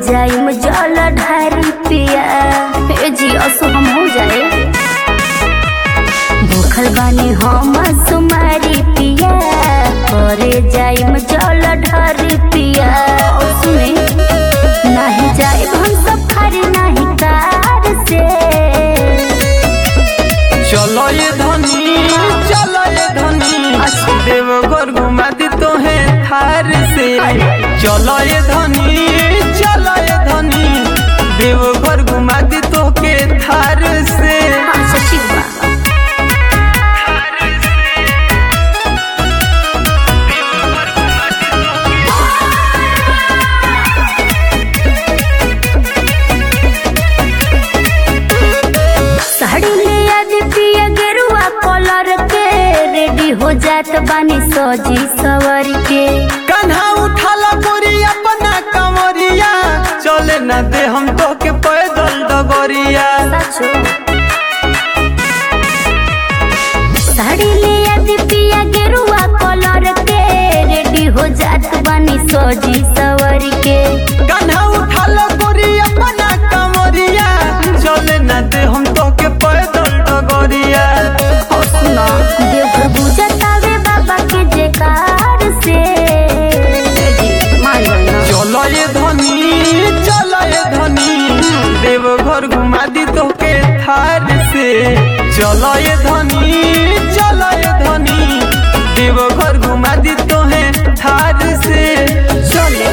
जाइम जल ढारी पिया ए जी असो हम हो जाए भूखल बानी हम सुमारी पिया करे जाइम जल ढारी पिया और सुने नहीं जाए हम सब खारी नहीं कार से चलो ये धनी चलो ये धनी अच्छा। देवघर घुमा दी तो है थार से चलो ये धनी चलो ये धनी देवघर घुमा दी तो के थार से अच्छा ठीक बा साड़ी ले आज पिया गेरुआ कलर के रेडी हो जात बानी सजी सवर के कन्हा उठाला गोरी अपना कमरिया चले न दे हम तो के पैदल डगरिया सचो साड़ी ले आज पिया गेरुआ कलर के रेडी हो जात बानी सजी सवर के कन्हा उठाला गोरी अपना कमरिया चले न दे हम तो के पैदल डगरिया और सुना देवघर बुझतावे बाबा के जयकार से मान गइल ना। चलो ये धनी चलो ये धनी देवघर घुमा दी तो के थार से चलो ये धनी चलो ये धनी देवघर घुमा दी तो है थार से चले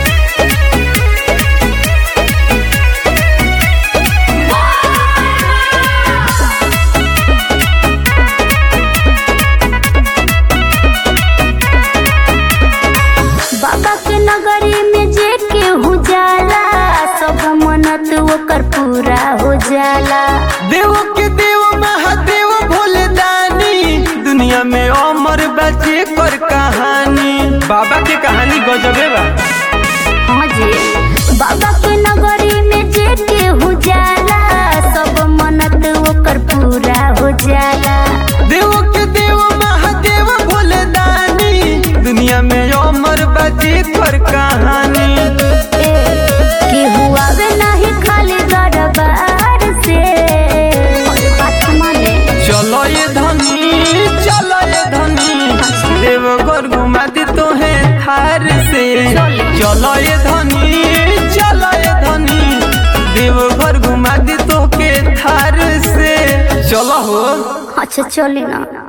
बाबा के नगरी में जे केहू जाला सब मनत ओकर पूरा हो जाला देव के देव महादेव भोले दानी दुनिया में अमर बचे कर कहानी बाबा के कहानी गजबे बा हाँ जी बाबा के नगरी में जे केहू जाला सब मनत ओकर पूरा हो जाला देव के देव महादेव भोले दानी दुनिया में अमर बचे कर कहानी ए, केहू आवे नहीं खाली दरबार से अरे बात माने चलो ये धनी चलो ये धनी देवघर घुमा दी तो है थार से चलो ये धनी चलो ये धनी देवघर घुमा दी तो के थार से चलो हो अच्छा चली ना